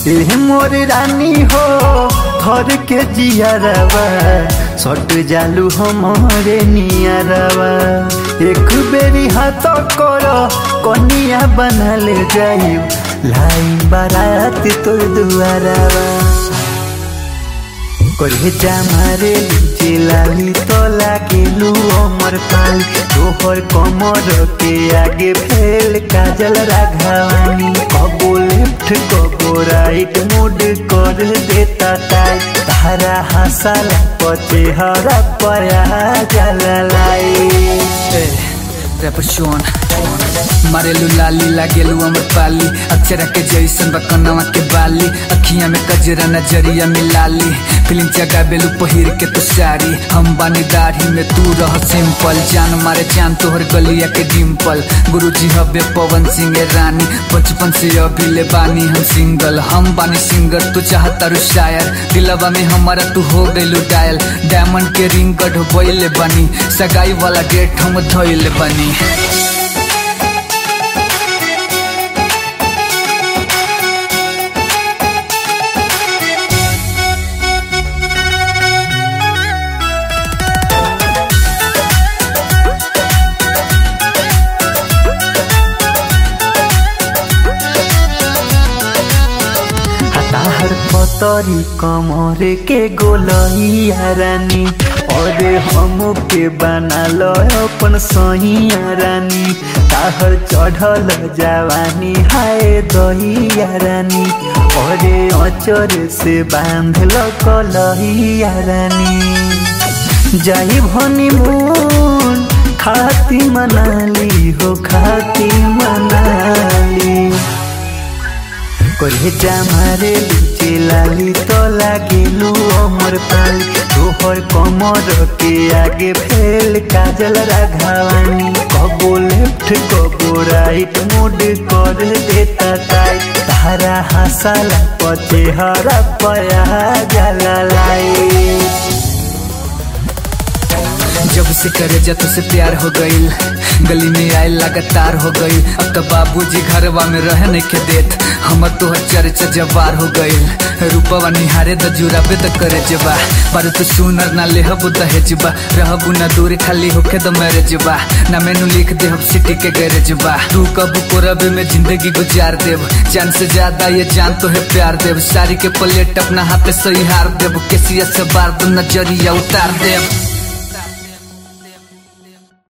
ए मोर रानी हो घर के जियरवा सट जालू हमारे नियरवा एक बेरी हाथ कर कनिया बना ले जाई लाई बारात तो दुआरवा करे जामारे चिलाली तो लागेलू अमर पाल तोहर कमर के आगे फैल काजल राघवानी कबो लेफ्ट कबो राइट मुड कर देता टाइट तारा हंसाला पचे हरा पया जला लाई रेपशोन मारेलू लाली लागेलू अमर पाली अक्षरा के जैसन बकनवा के बाली अखिया में कजरा नजरिया मिलाली फिल्म जगा बेलू पहिर के तो साड़ी हम बानी दाढ़ी में तू रह सिंपल जान मारे जान तोहर गलिया के डिम्पल गुरुजी हबे पवन सिंह रानी बचपन से अभी ले बानी हम सिंगल हम बानी सिंगर तू चाहता रू शायर दिलवा में हमारा तू हो गइलू डायल डायमंड के रिंग गढ़ बानी सगाई वाला डेट हम धोइले बानी ताहर पतरी कमरे के गोलैया रानी अरे हम के बना लो अपन सहिया रानी ताहर चढ़ल जवानी हाय दहिया रानी अरे अचर से बांध लो कलहिया रानी जाई भनी मून खाती मनाली हो खाती मनाली करे जामारे लुचे लाली तो लागेलू अमर पाली तोहर कमर के आगे फैल काजल राघवानी कबो लेफ्ट कबो राइट मुड कर देता टाइट तारा हंसाला पचे हरा पया जला लाई जब से करे जा तो से प्यार हो गईल गली में आए लगातार हो गईल अब तो बाबूजी घरवा में रह नहीं के देत हमर तोहर चर्चा जवार हो गईल रूपवा निहारे द जुराबे द करे जबा पर तू सुनर ना लेहबू दहेजबा रहबू ना दूर खाली होके द मैरेजबा ना मेनू लिख दे हम सिटी के गैरेजबा तू कबू कोरबे में जिंदगी गुजार देब जान से ज्यादा ये जान तो है प्यार देब सारी के प्लेट अपना हाथ पे सही हार देब केसिया से बार दो नजरिया उतार देब